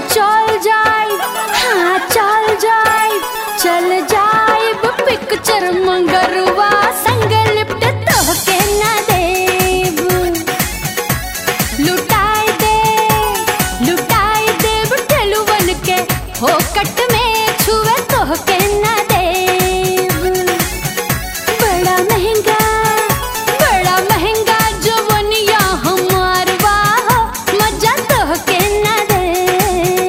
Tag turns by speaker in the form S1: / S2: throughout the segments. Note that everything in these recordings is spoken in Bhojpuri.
S1: चल जाए हाँ चल जाए चल जाए पिक्चर मंगरवा संग लिप्ट तोहके ना देव लुटाए दे लुटाए देव ठेलुवन के हो कट में छुए तोहके ना देव बड़ा महंगा बड़ा महंगा जवनिया हमार वाह मजा तोहके ना देव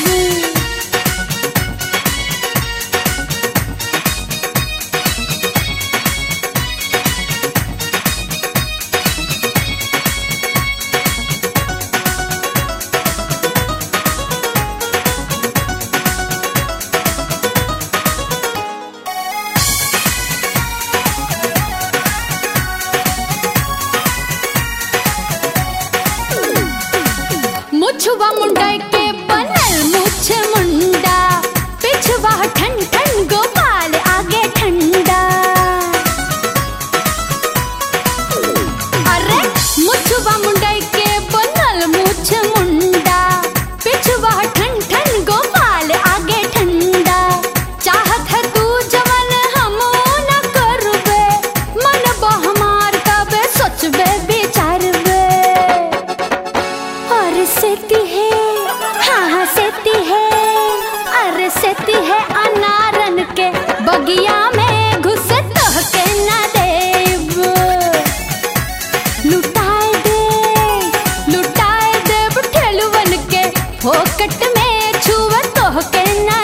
S1: मुछवा मुंडा के बनल मुछ मुंडा पिछवा ठन ठन गोपाल आगे ठंडा अरे मुछवा मुंडा के बनल मुछ मुंडा पिछवा ठन ठन गोपाल आगे ठंडा चाहत है तू जवन हम न करबे मन बहमार तबे सोचबे विचारबे और सेती है हाँ हाँ सेती है अरे सेती है अनारन के बगिया में घुसे तोहके ना देव लुटाए दे लुटाए देव ठेलुवन के फोकट में छुए तोहके ना